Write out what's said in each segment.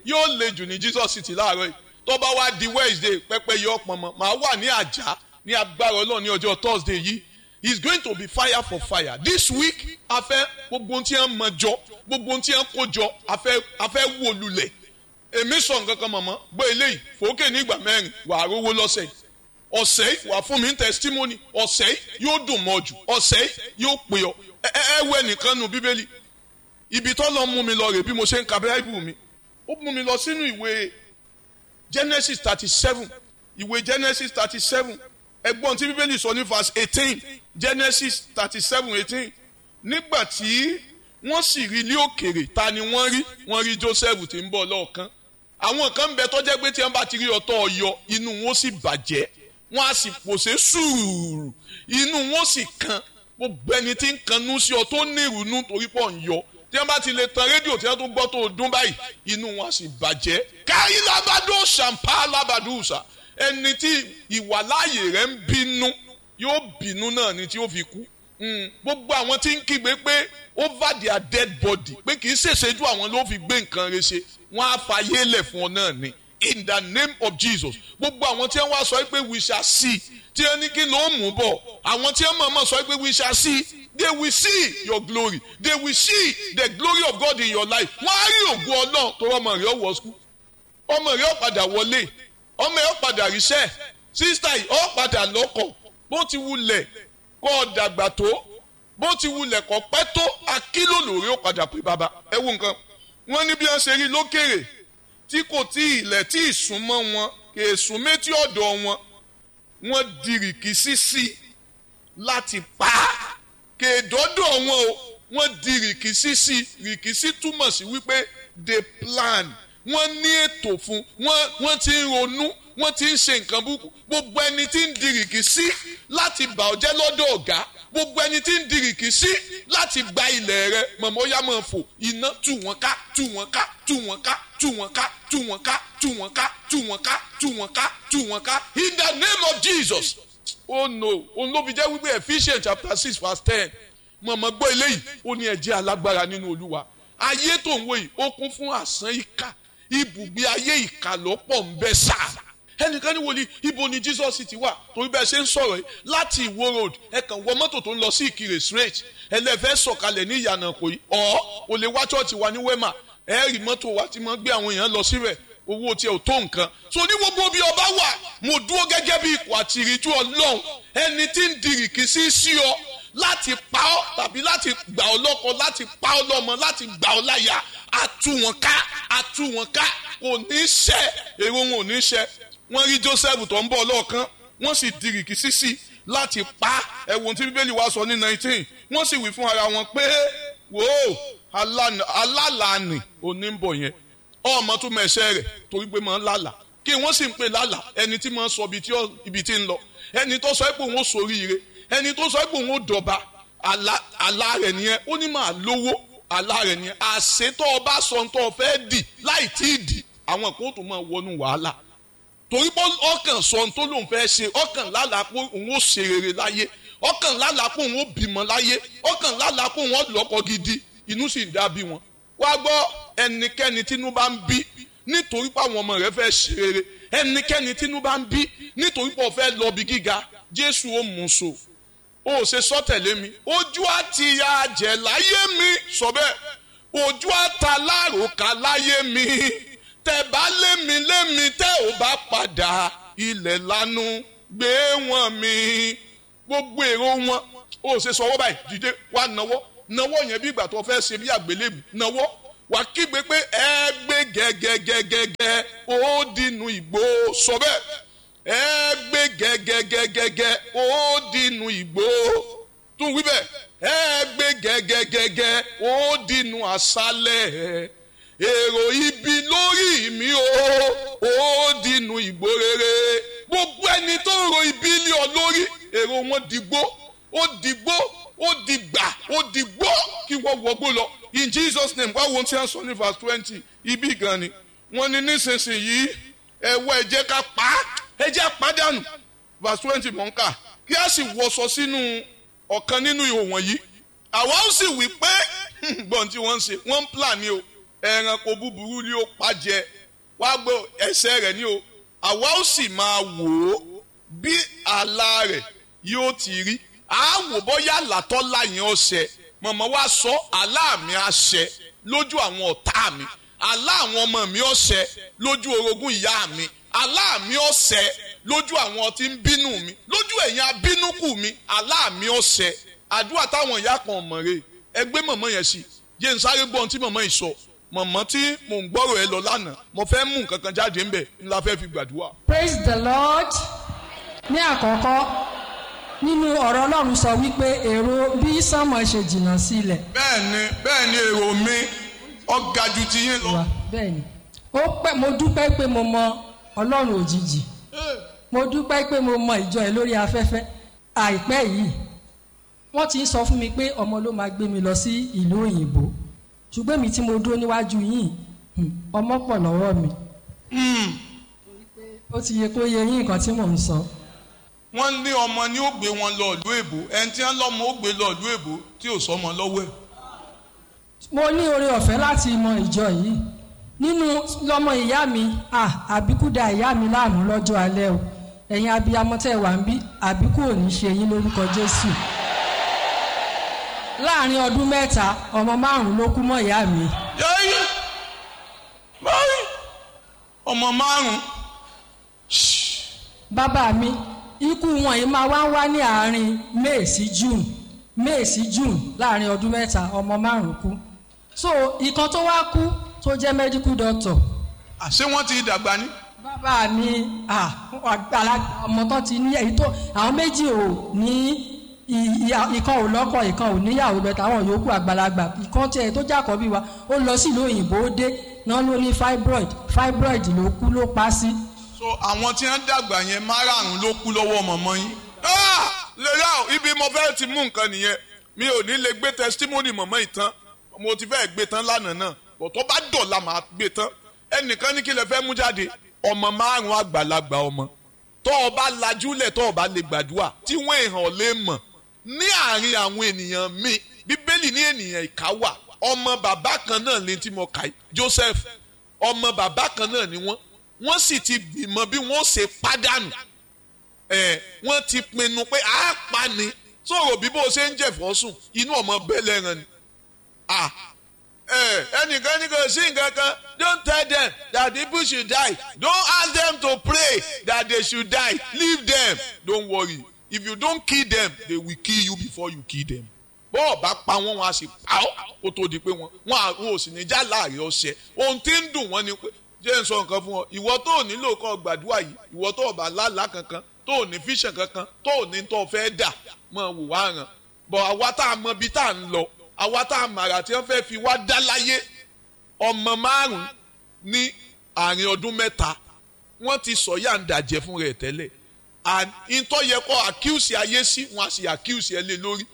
yóò le jù ní Jesus city láàárọ̀ yìí tó bá wá di Wednesday pẹ́pẹ́ yọ pọnmọ màá wà ní àjà ní agbára Ọlọ́run ní ọjọ́ Thursday yìí it's going to be fire for fire this week a fẹ́ gbogbo ohun tí wọ́n mọ jọ gbogbo ohun tí wọ́n kó jọ a fẹ́ a fẹ́ wó lulẹ̀ èmi sọ nǹkan kan mọ̀mọ́ gbọ́ eléyìí fòókè ní ìgbà mẹ́rin wàá rówó lọ́sẹ̀ yìí ọ̀sẹ̀ yìí wà fún mi ní testimony ọ̀sẹ̀ yìí yóò dùn mọ́ jù ọ̀sẹ̀ yìí yóò pè ọ́ ẹ ẹ wẹ nìkan nù bíbélì ibi tó lọ mú mi lọ rè bí mo ṣe ń ka bíráìbù mi ó mú mi lọ sínú ìwé Genesis thirty seven ìwé Genesis thirty seven ẹgbọ́n tí bíbélì sọ ní verse eighteen Genesis thirty seven eighteen nígbà tí wọ́n sì rí ilé òkèrè ta ni wọ́n rí wọ́n rí Joseph tí ń bọ̀ lọ́ọ̀kan àwọn kan ń bẹ tó jẹ́ pé tí wọ́n bá ti rí ọtọ́ ọyọ inú wọn sì bàjẹ́ wọ́n á sì pòṣé sùúrù inú wọn sì kan gbogbo ẹni tí ń kanú sí ọ tó ní ìrònú torí pọ̀ ń yọ tí wọ́n bá ti lè tan rédíò tí wọ́n tó gbọ́ tó dún báyìí inú wọn á sì bàjẹ́ káyí lábàdó ṣàǹpá lábàdúùsà ẹni tí ìwàláàyè rẹ̀ ń bínú yóò bínú náà ni tí ó fi kú gbogbo àwọn tí ń kígbe pé over their dead body pé kì í ṣèṣejú àwọn ló fi gbé nǹkan rẹ̀ ṣe wọ́n á fàyè lẹ̀ fún ọ náà ni in the name of Jesus gbogbo àwọn tí wọ́n wá sọ pé we shall see tí wọ́n ní kí ló ń mú bọ̀ àwọn tí wọ́n mọ̀ọ́mọ̀ sọ pé we shall see they will see your glory they will see the glory of God in your life wọ́n á rí ògùn ọlọ́run tó ọmọ rẹ̀ ọwọ́ skul ọmọ rẹ̀ ó padà wọlé ọmọ rẹ̀ ó padà ríṣẹ́ sísítà yìí ó padà lọ́kọ̀ bó ti wulẹ̀ kọ́ ọ dàgbà tó bó ti wulẹ̀ kọ́ pẹ́ tó akílò lórí ó padà pé bàbá ẹ wo nǹkan wọ́n ní bí wọ́n ṣe rí lókèrè tí kò tí ilẹ̀ tí ìsúnmọ́ wọn kì í sún méjì ọ̀dọ̀ wọn wọ́n di rìkísí sí láti pa á kì í dọ́dọ̀ wọn o wọ́n di rìkísí sí rìkísí túmọ̀ sí wípé they plan wọ́n ní ètò fún wọ́n wọ́n ti ń ronú wọ́n ti ń ṣe nǹkan búkú gbogbo ẹni tí ń di rìkísí láti bà ọ́ jẹ́ lọ́dọ̀ ọ̀gá gbogbo ẹni tí ń di rìkísí láti gba ilẹ̀ rẹ mọ̀mọ́ yá máa fò iná tú wọn ká tú wọn ká tú wọn ká tú wọn ká tú wọn ká tú wọn ká tú wọn ká tú wọn ká tú wọn ká in the name of Jesus oh no òun ló fi jẹ́ wípé Ephesians chapter six verse ten mọ̀mọ́ gbọ́ eléyìí ó ní ẹ jẹ́ alágbára nínú Olúwa ayé tó ń wò yìí ó kún fún àsán ìkà ibùgbé ayé ìkà lọ́pọ̀ ń bẹ sáà ẹnìkan ní wòlíì ibo ni Jesus ti wà torí bẹ́ẹ̀ ṣe ń sọ̀rọ̀ yìí láti Ìwó road ẹ kàn wọ mọ́tò tó ń lọ sí Ìkirè straight ẹlẹ́fẹ́ sọ̀kalẹ̀ ní ìyànà kò yìí ọ̀ ò lè wá chọ́ọ̀chì wa ní wema ẹ rí mọ́tò wa tí mo gbé àwọn èèyàn lọ síbẹ̀ owó tiẹ̀ ò tó nǹkan so ní gbogbo bí ọba wà mo dúró gẹ́gẹ́ bí ikọ̀ àti ìrìjú Ọlọ́run ẹni tí ń dirìkì sí sí ọ láti pa ọ́ tàbí láti gbà ọ́ lọ́kọ láti pa ọ́ lọ́mọ láti gbà ọ́ láyà àtú wọn ká àtú wọn ká kò ní ṣẹ èrò wọn ò ní ṣẹ wọ́n rí Joseph tó ń bọ̀ lọ́ọ̀kan wọ́n sì dirìkì sísì láti pa ẹ̀wọ̀n tí bíbélì wa sọ ní nineteen wọ́n sì wí fún ara wọn pé wò ó alálàánì òní ń bọ̀ yẹn ọmọ tó mẹsẹ̀ rẹ̀ torí pé máa ń lálà kí wọ́n sì ń pè lálà ẹni tí máa ń sọ ibi tí ń lọ ẹni tó sọ pé òun ó soríire ẹni tó sọ pé òun ó dọ̀ba àlá rẹ̀ nìyẹn ó ní máa lówó àlá rẹ̀ nìyẹn àṣetọ́ ọba sọ ń tọ́ fẹ́ dì láì tí ì dì àwọn kan tó máa wọnú wàhálà torí pé ọkàn sọ ohun tó lóun fẹ́ ṣe ọkàn lálàá pé òun ó ṣe rere láyé ọkàn lálàá pé òun ó bímọ láyé ọkàn lálàá pé òun ó lọ́kọ gidi inú sì ń dábí wọn. wá gbọ́ ẹnikẹ́ni tínú bá ń bí nítorí pé àwọn ọmọ rẹ̀ fẹ́ ṣe rere ẹnikẹ́ni tínú bá ń bí nítorí pé ó fẹ́ lọ bí gíga jésù ó mú so ó ṣe sọ tẹ̀lé mi ojú àti ya jẹ̀ láyé mi sọ bẹ́ẹ̀ ojú àta láròkà láyé mi tẹ bá lémi lémi tẹ ò bá padà ilẹ̀ lanu gbé wọn mi gbogbo èrò wọn ó ṣe sọ ọwọ́ báyìí dìde wá nawọ́ nawọ́ yẹn bí ìgbà tó fẹ́ ṣe bí àgbélébù nawọ́ wà kígbe pé ẹ gbé gẹ́gẹ́gẹ́gẹ́gẹ́ ó dínú ìgbó sọ bẹ́ẹ̀ ẹ gbé gẹ́gẹ́gẹ́gẹ́gẹ́ ó dínú ìgbó tún wí bẹ́ẹ̀ ẹ gbé gẹ́gẹ́gẹ́gẹ́ ó dínú àṣálẹ̀ èrò ibi lórí mi o ó dínú ìgbó rere gbogbo ẹni tó ń ro ibi lé ọ lórí èrò wọn dìgbó ó dìgbó ó dìgbà ó dìgbó kí wọ́n wọgbó lọ in Jesus name wá wo tí wọ́n sọ ní verse twenty ibi gan ni wọ́n ní nísinsìnyí ẹ̀wọ́ ẹ jẹ́ ká pa á ẹ jẹ́ àpádànù verse twenty mọ̀ ń kà kí a sì wọṣọ sínú ọ̀kan nínú ihò wọ̀nyí àwa ó sì wí pé gbọ́n tí wọ́n ń ṣe wọ́n ń plan ni o ẹranko búburú ni ó pa jẹ wá gbọ́ ẹsẹ̀ rẹ̀ ni o àwa ó sì máa wò ó bí àlá rẹ̀ yóò ti rí a wò bóyá àlàtọ́ láyìn ọ̀sẹ̀ mọ̀mọ́ wa sọ àlá mi àṣẹ lójú àwọn ọ̀tá mi àlá àwọn ọmọ mi ọ̀sẹ̀ lójú orogún ìyá mi àlá mi ọ̀sẹ̀ lójú àwọn tí ń bínú mi lójú ẹ̀yin abínúkù mi àlá mi ọ̀sẹ̀ àdúrà táwọn ìyá kan mọ̀ rè ẹgbẹ́ mọ̀mọ́ yẹn sí jẹ́ n sáré gbọ́n tí mọ̀mọ́ yìí sọ mọ̀mọ́ tí mò ń gbọ́rọ̀ ẹ lọ lánàá mo fẹ́ mú nǹkan kan jáde ńbẹ̀ ńlá fẹ́ fi gbàdúrà. praise the lord ní àkọ́kọ́ nínú ọ̀rọ̀ ọlọ́run sọ wípé èrò bí sánmọ̀ ṣe jìnnà sí ilẹ̀ bẹ́ẹ̀ ni bẹ́ẹ̀ ni èrò mi ọ̀gá ju ti yín lọ. wa bẹ́ẹ̀ ni ó pẹ́ mo dúpẹ́ pé mo mọ ọlọ́run òjijì mo dúpẹ́ pé mo mọ ìjọ ẹ̀ lórí afẹ́fẹ́ àìpẹ́ yìí wọ́n ti ń sọ fún mi pé ọmọ ló máa gbé mi lọ sí ìlú òyìnbó ṣùgbọ́n mi tí mo dúró níwájú yìí hmm, ọmọ pọ̀ lọ́wọ́ mi ó ti yẹ kó yẹ yín nǹkan tí mò ń sọ. wọ́n ní ọmọ ni ó gbé wọn lọ ìlú èbó ẹni tí wọ́n lọ́mọ ó gbé lọ ìlú èbó tí ò sọmọ lọ́wọ́ ẹ̀. mo ní oore ọ̀fẹ́ láti mọ ìjọ yìí nínú lọ́mọ ìyá mi ah, àbíkú da ìyá mi láàmú lọ́jọ́ alẹ́ o ẹ̀yin abiyamọ tẹ́ wà ń bí àbíkú ò ní ṣe yín lórúkọ Jésù láàrin ọdún mẹ́ta ọmọ márùn-ún ló kú mọ́ ìyá mi yẹ́yẹ́ báyìí ọmọ márùn-ún bàbá mi ikú wọn yìí máa wá ń wá ní àárín May sí June May sí June láàrin ọdún mẹ́ta ọmọ márùn-ún kú so ìkan tó wá kú tó jẹ́ medical doctor àṣé wọ́n ti dàgbà ní. bàbá mi ah, àgbàlagbà ọmọ tó ti ní èyí tó àwọn méjì ò ní ì- ì- ìkan ò lọ́kọ ìkan ò níyàwó bẹ̀tẹ̀ àwọn yòókù àgbàlagbà ìkan tiẹ̀ tó jàkọ́ bí wa ó lọ sí ìlú òyìnbó ó dé náà ló ní fibroid fibroid ló kú ló pa sí. so àwọn tí wọ́n dàgbà yẹn márààrún ló kú lọ́wọ́ mọ̀mọ́ yín. lera o ibi mo fẹ́ ti mú nǹkan nìyẹn mi ò ní lè gbé testimony mọ̀mọ́ yìí tán mo ti fẹ́ gbé tán lánàá náà bọ̀ tó bá dọ̀la màá gbé tán ẹnìkan ní kí lè fẹ́ mú jáde ọmọ márùn-ún àgbàlagbà ọmọ tó o bá lajúlẹ̀ tó o bá lè gbàdúrà tí wọ́n èèyàn lè mọ̀ ní àárín àwọn ènìyàn mi bíbélì ní ènìyàn ìka wà ọmọ bàbá kan náà lè tí mo kà í Joseph ọmọ bàbá kan náà ni wọ́n wọ́n sì ti gbìmọ̀ bí wọ́n ṣe pàdánù ẹ̀ wọ́n ti pinnu pé a pa ni sọ̀rọ̀ bí bó ṣe ń jẹ̀fọ́ sùn inú ọmọ bẹ́ẹ̀ lẹ́ran ni ah ẹ ẹnìkan ní kò sí nǹkan kan don't tell them that people should die don't ask them to pray that they should die leave them don't worry if you don't kill them they will kill you before you kill them bọ́ọ̀ bá pa wọ́n wọn a sì pa ọ́ kó tó di pé wọ́n wọn à wọn ò sì ní já láàrin ọ̀sẹ̀ ohun tí ń dùn wọ́n ni pé jẹ́ ń sọ nǹkan fún ọ ìwọ tó ò nílò kọ́ gbàdúrà yìí ìwọ tó ò bá lálàá kankan tó ò ní fíṣàn kankan tó ò ní tó fẹ́ dà mọ̀ wò wá ràn bọ̀ àwa tá a mọ ibi tá a ń lọ àwa tá a màrà tí wọ́n fẹ́ fi wá dá láyé ọmọ márùn ní àárín ọdún mẹ́ta wọ́n ti sọ yá ń dàjẹ́ fún rẹ̀ tẹ́lẹ̀ and ìtọ́ yẹ kọ́ àkíyèsí ayé sí wọn a sì àkíyèsí ẹ lé lórí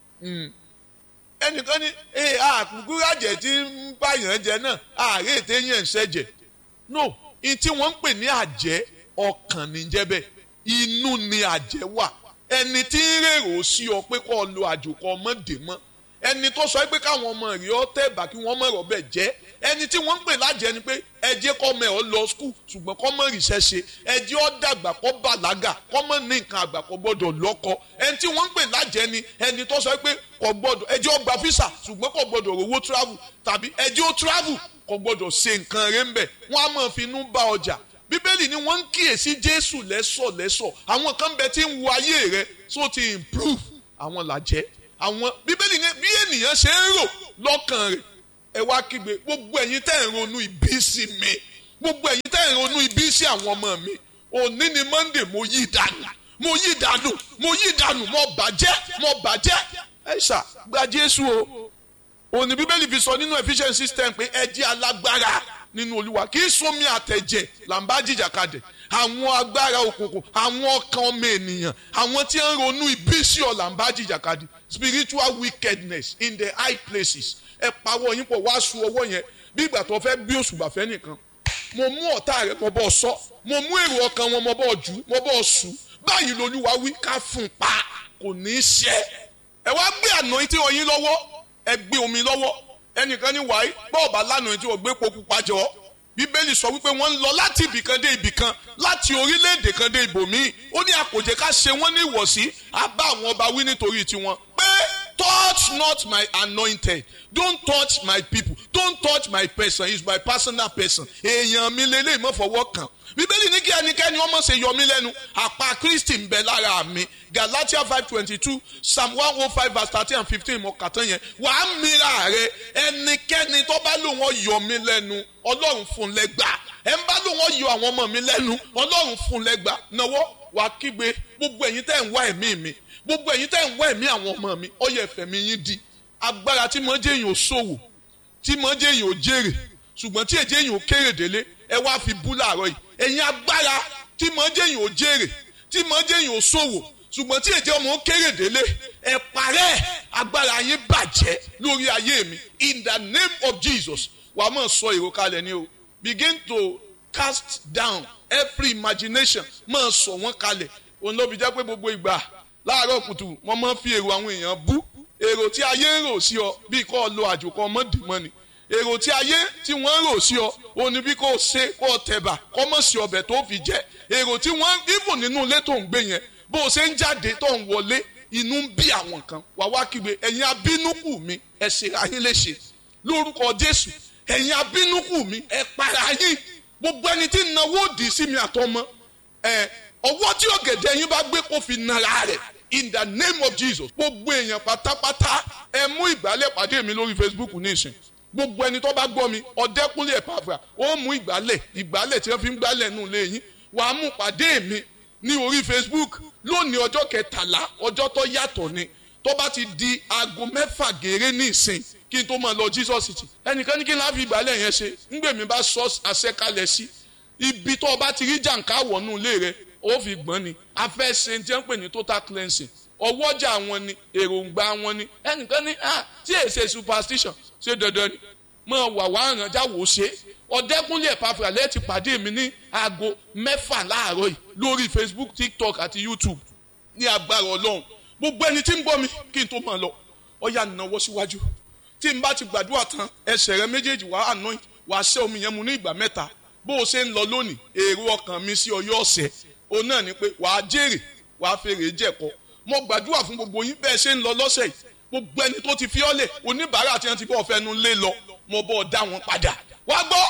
ẹnìkan ní ee àkùkù àjẹ tí ń báyàn jẹ náà àárẹ̀ ètè yẹn ń ṣẹ̀jẹ̀ no in tí wọ́n ń pè ní àjẹ́ ọkàn níjẹ́ bẹ́ẹ̀ inú ni àjẹ́ wà ẹni tí ń rèrò sí ọ pé kó o lo àjòkọ ọmọdé mọ́ ẹni tó sọ pé káwọn ọmọ rẹ̀ ọ tẹ̀ bá kí wọ́n mọ̀ ọ̀rọ̀ bẹ́ẹ̀ jẹ́ ẹni tí wọ́n ń pè lájẹ́ ni pé ẹ jẹ́ kọ́ ọmọ ẹ̀ ọ lọ skul ṣùgbọ́n kọ́ mọ̀ rìṣẹ́ ṣe ẹ jẹ́ ọ dàgbà kọ́ bàlágà kọ́ mọ̀ ní nǹkan àgbà kọ́ gbọ́dọ̀ lọ́kọ ẹni tí wọ́n ń pè lájẹ́ ni ẹni tó sọ pé kọ́ gbọ́dọ̀ ẹ jẹ́ ọ gba físà ṣùgbọ́n kọ́ gbọ́dọ̀ rówó travel tàbí ẹ jẹ́ ọ travel kọ́ gbọ́dọ̀ ṣe nǹkan rẹ̀ ń bẹ̀ wọ́n á máa fi inú bá ọjà bíbélì ni wọ́n ń kíyèsí jésù lẹ́sọ̀ lẹ́sọ̀ àwọn kan bẹ tí ń wo ayé rẹ so ti improve àwọn làjẹ́ àwọn bíbélì ni bí ènìyàn ṣe ń rò lọ́kàn rẹ̀ ẹ wá kígbe gbogbo ẹ̀yin tẹ́ ń ronú ibi sí mi gbogbo ẹ̀yin tẹ́ ń ronú ibi sí àwọn ọmọ mi òní ni monday mo yí dànù mo yí dànù mo yí dànù mo bàjẹ́ mo bàjẹ́ ẹ ṣá gba jésù o òní bíbélì fi sọ nínú efficient system pé ẹ jẹ́ alágbára nínú olúwa kì í sómi àtẹ̀jẹ̀ là ń bá jìjàkadì àwọn agbára òkùnkùn àwọn ọkàn ọmọ ènìyàn àwọn tí ń ronú ibi sí ọ là ń bá jìjàkadì spiritual wickedness in the high places ẹ pawọ́ yín pọ̀ wá su ọwọ́ yẹn bí ìgbà tó fẹ́ gbé òṣùbà fẹ́ nìkan mo mú ọ̀tá rẹ mo bọ́ sọ mo mú èrò ọkàn wọn mo bọ́ jù mo bọ́ sù báyìí lolúwa wí ká fún un pa kò ní í ṣe ẹ wá gbé àná tí oyin lọ́wọ́ ẹ gbé omi lọ́wọ́ ẹnìkan ní wàá bọ́ọ̀bà lánàá tí wọ́n gbé poku pàjọ́ bíbélì sọ wípé wọ́n ń lọ láti ibìkan dé ibìkan láti orílẹ̀-èdè kan dé ibòmíì ó ní àkòjẹ́ ká ṣe wọ́n ní ìwọ̀sí á bá àwọn ọba wí nítorí tiwọn pé touch not my anointed don't touch my people don't touch my person he is my personal person èèyàn mi lélẹ́yìí mọ́ fọwọ́ kàn bíbélì ní kí ẹnikẹ́ni ọmọ ṣe yọ mí lẹ́nu àpá kristi ń bẹ lára mi galatia five twenty two psalm one oh five verse thirteen and fifteen mo kà tán yẹn wàá mìíràn rẹ ẹnikẹ́ni tó bá lòun ọ yọ mí lẹ́nu ọlọ́run fún lẹ́gbà ẹ̀ ń bá lòun ọ yọ àwọn ọmọ mi lẹ́nu ọlọ́run fún lẹ́gbà náwó wàá kígbe gbogbo ẹ̀yin tẹ́ ń wá ẹ̀mí mi gbogbo ẹ̀yin tẹ́ ń wá ẹ̀mí àwọn ọmọ mi ó yẹ ẹ̀fẹ̀ mi yín di agbára tí mo jẹ́ èèyàn ò ṣòwò tí mo jẹ́ èèyàn ò jèrè ṣùgbọ́n tí èjẹ́ èèyàn ò kéré délé ẹ wá fi bú láàárọ̀ yìí ẹ̀yin agbára tí mo jẹ́ èèyàn ò jèrè tí mo jẹ́ èèyàn ò ṣòwò ṣùgbọ́n tí èjẹ́ ọmọ ó kéré délé ẹ parẹ́ agbára yín bàjẹ́ lórí ayé mi in the name of Jesus wàá mọ̀ sọ èrò kalẹ̀ ni o begin to cast down every imagination mọ̀ sọ wọ́n kalẹ̀ òun ló fi jẹ́ pé gbogbo ìgbà láàárọ̀ kùtù wọ́n máa ń fi èrò àwọn èèyàn bú èrò tí ayé ń rò sí ọ bí kò lo àjòkọ mọ́dìmọ́ ni èrò tí ayé tí wọ́n ń rò sí ọ òní bí kò ṣe kò tẹ̀bà kò mọ̀ sí ọbẹ̀ tó fi jẹ èrò tí wọ́n ibùn nínú ilé tó ń gbé yẹn bó o ṣe ń jáde tó ń wọlé inú ń bí àwọn kan wà wá kígbe ẹ̀yin abínúkù mi ẹ ṣe ayé léṣe lórúkọ Jésù ẹ̀yin abínúkù mi ẹ para yín gbogbo ẹni tí ń nawó dì sí mi àtọmọ ẹ ọwọ́ tí ọ̀gẹ̀dẹ̀ yín bá gbé kó fi nara rẹ̀ in the name of Jesus gbogbo èèyàn pátápátá ẹ mú ìgbálẹ̀ pàdé mi lórí Facebook nísìn gbogbo ẹni tó bá gbọ́ mi ọ̀dẹ́kúnlé ẹ̀pàfà ó mú ìgbálẹ̀ ìgbálẹ̀ tí wọ́n fi ń gbálẹ̀ nù léyìn wàá mú pàdé mi ní orí Facebook lónìí ọjọ́ kẹtàlá ọjọ́ tó yàtọ̀ ni tó bá ti di aago mẹ́fà gèrè ní ìsìn kí n tó máa lọ Jesus city ẹnìkan ní kí n láà fi ìgbálẹ̀ yẹn ṣe ńgbèmí bá sọ àṣẹkalẹ̀ sí ibi tó o bá ti rí jàǹká wọnú ilé rẹ ó fi gbọ́n ni a fẹ́ ṣe tí wọ́n pè ní total cleansing ọwọ́jà wọn ni èròǹgbà wọn ni ẹnìkan ní ah tí èyí ṣe superstition ṣe dandan ni mo wà wá ràn já wò ó ṣe ọ̀dẹ́kúnlé ẹ̀pàfà lẹ́ẹ̀tì pàdé mi ní aago mẹ́fà láàárọ̀ yìí lórí Facebook TikTok àti YouTube ní agbára ọlọ́run gbogbo ẹni tí ń gbọ́ mi kí n tó máa lọ ọ̀yà nàwọ́ síwájú tí n bá ti gbàdúrà tán ẹsẹ̀ rẹ méjèèjì wàá anoint wàá ṣẹ́ omi yẹn mu ní ìgbà mẹ́ta bó o ṣe ń lọ lónìí èrò ọkàn mi sí ọyọ́ ọ̀sẹ̀ òun náà ni pé wàá jèrè wàá fèrè jẹ̀kọ́ mo gbàdúrà fún gbogbo yín bẹ́ẹ̀ ṣe ń lọ lọ́sẹ̀ yìí gbogbo ẹni tó ti fi ọ́lẹ̀ oníbàárà tí wọ́n ti bọ́ fẹnu lé lọ mo bọ́ ọ dá wọn padà wá gbọ́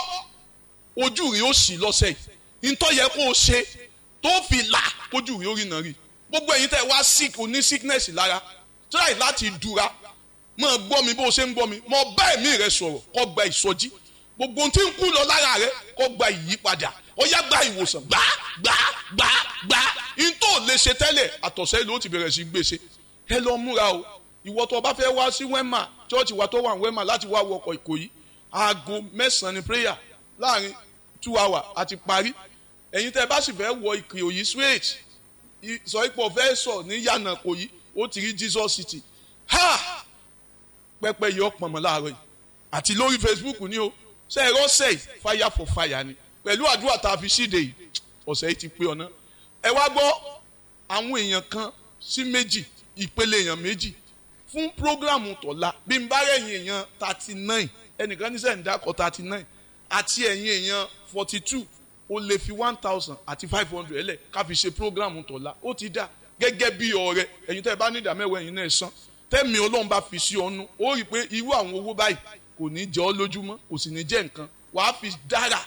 ojú rí ó sì lọ́sẹ̀ yìí ntọ́ yẹ kó o ṣe tó fi là kójú rí ó rí náà rí gbogbo ẹ̀yin tẹ́ wá sick oní sickness lára try láti dura mo gbọ́ mi bó o ṣe ń gbọ́ mi mo bá ẹ̀mí rẹ sọ̀rọ̀ kó gba ìsọjí gbogbo ohun tí ń kú lọ lára rẹ kó gba ìyípadà ó yá gba ìwòsàn gbá gbá gbá gbá n tó lè ṣe tẹ́lẹ̀ àtọ̀sẹ́ ló ti bẹ̀rẹ̀ sí gbèsè ẹ lọ múra o ìwọ tó bá fẹ́ wá sí wẹ́mà chọ́ọ̀chì wa tó wà wẹ́mà láti wá wọkọ̀ ìkòyí aago mẹ́sàn-án ni prayer láàrin two hours àti parí ẹ̀yin tẹ́ bá sì fẹ́ wọ ìkòyí straight sọ ipò fẹ́ sọ ní yànnà kòyí ó ti rí Jesus city ha pẹpẹ yọ pọnmọ láàárọ̀ yìí àti lórí Facebook ni o ṣe ẹ̀rọ ṣe fire for fire ni pẹ̀lú àdúrà tá a fi ṣíde yìí ọ̀sẹ̀ yìí ti pé ọ̀nà ẹ wá gbọ́ àwọn èèyàn kan sí méjì ìpele èèyàn méjì fún prógrámù tọ̀la bí n bá rẹ̀yìn èèyàn thirty nine ẹnìkan ní sẹ́yìn dákọ̀ thirty nine àti ẹ̀yìn èèyàn forty two ó lè fi one thousand àti five hundred ẹlẹ̀ ká fi ṣe prógrámù tọ̀la ó ti dá gẹ́gẹ́ bí ọ̀rẹ́ ẹ̀yin tẹ́ ẹ bá ní ìdá mẹ́wàá ẹ̀yin náà san tẹ́mi ọlọ́run bá fi sí ọnu ó rí i pé irú àwọn owó báyìí kò ní jẹ́ ọ́ lójúmọ́ kò sì ní jẹ́ nǹkan wàá fi dára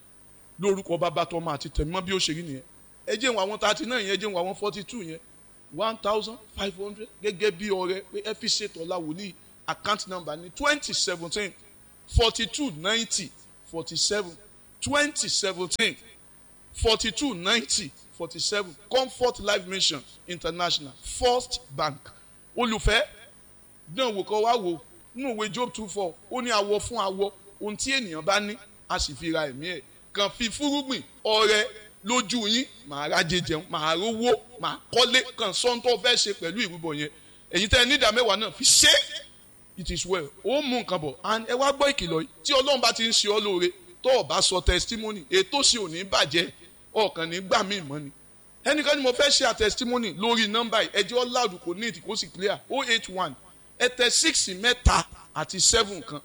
lórúkọ bàbá tọmọ àti tẹ̀mọ́ bí ó ṣe rí nìyẹn ẹ jẹ́ wọn àwọn thirty nine yẹn ẹ jẹ́ wọn àwọn forty two yẹn one thousand five hundred gẹ́gẹ́ bí ọrẹ pé ẹ fi ṣètò ọ̀la wòlíì account number ní twenty seventeen forty two ninety forty seven twenty seventeen forty two ninety forty seven comfort life mission international first bank olùfẹ́ dán wò kọ́ wá wò nínú ìwé job two four ó ní awọ fún awọ ohun tí ènìyàn bá ní a sì fi ra ẹ̀mí ẹ̀ kàn fi fúrúgbìn ọrẹ lójú yín màá rájẹ jẹun màá rówó màá kọ́lé kàn sọ́ńtò fẹ́ ṣe pẹ̀lú ìrúbọ yẹn èyí tẹ́ ẹ nídàá mẹ́wàá náà fi ṣe it is well ó mú nǹkan bọ̀ and ẹ wá gbọ́ ìkìlọ̀ yìí tí ọlọ́run bá ti ń ṣe ọ́ lóore tó o bá sọ testimony ètò sì ò ní bàjẹ́ ọkàn ní gbà mí mọ́ ni ẹnìkan ni mo fẹ́ ṣe a testimony lórí nọ́mbà yìí ẹjẹ́ ọ̀làdùn kò ní ìtìkó sì clear oh eight one ẹ tẹ six mẹ́ta àti seven kan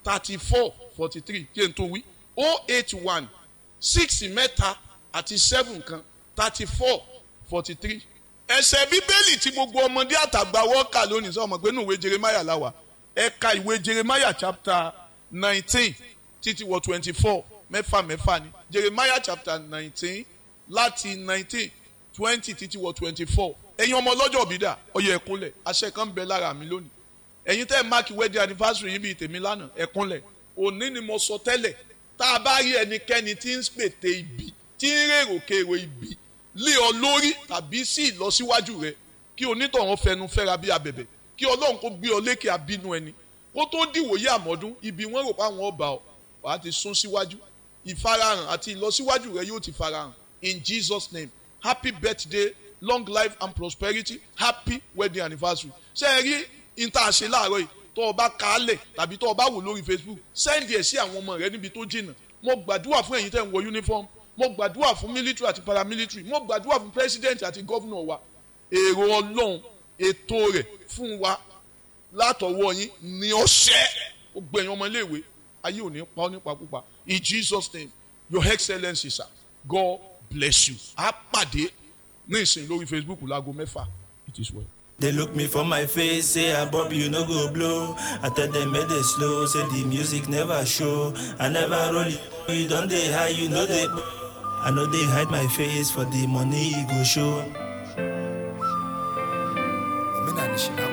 thirty four forty three kí n tó wí o eight one six mẹ́ta àti seven kan thirty four forty three ẹsẹ̀ bíbélì tí gbogbo ọmọdé àtàgbà wọ́ọ̀kà lónìí sọ ọmọ pé nínú ìwé jeremiah láwà ẹ̀ka ìwé jeremiah chapter nineteen títí wọ twenty four mẹ́fà mẹ́fà ni jeremiah chapter nineteen láti nineteen twenty títí wọ twenty four ẹ̀yin ọmọ ọlọ́jọ́ òbí dà ọyọ ẹ̀kúnlẹ̀ àṣẹ kan bẹ lára mi lónìí ẹ̀yin tẹ́ ẹ̀ máàkì wedding anniversary yìí bíi tèmi lánàá ẹ̀kúnlẹ̀ òní ni mo sọ tẹ́lẹ̀ tá a bá rí ẹnikẹ́ni tí ń pète ibi tí ń rèrò kèrò ibi lé ọ lórí tàbí sí ìlọsíwájú rẹ kí onítọ̀hún fẹnu fẹ́ra bí abẹ̀bẹ̀ kí ọlọ́run kó gbé ọ lékè abínú ẹni kó tó dìwòye àmọ́dún ibi wọ́n rò pé àwọn ọba ọ wàá ti sún síwájú ìfarahàn àti ìlọsíwájú rẹ yóò ti farahàn in jesus name happy birthday long life and prosperity happy wedding anniversary ṣé ẹ rí ìta àṣẹ láàárọ̀ yìí tó o bá kálẹ̀ tàbí tó o bá wò lórí facebook sẹ́ndì ẹ̀ sí àwọn ọmọ rẹ níbi tó jìnnà mo gbàdúrà fún ẹ̀yin tẹ́ ń wọ uniform mo gbàdúrà fún military àti paramilitary mo gbàdúrà fún president àti governor wa èrò ọlọ́run ètò rẹ̀ fún wa látọwọ́ yín ní ọ̀sẹ̀ ó gbẹ̀yìn ọmọ iléèwé ayé ò ní pa ọ́ nípa púpa in jesus name your excellence sir god bless you a pàdé ní ìsìn lórí facebook láago mẹ́fà it is well. They look me for my face, say I Bob, you no go blow. I tell them make they slow, say the music never show. I never roll it, you don't they high, you know they. I know they hide my face for the money you go show. omenala shinago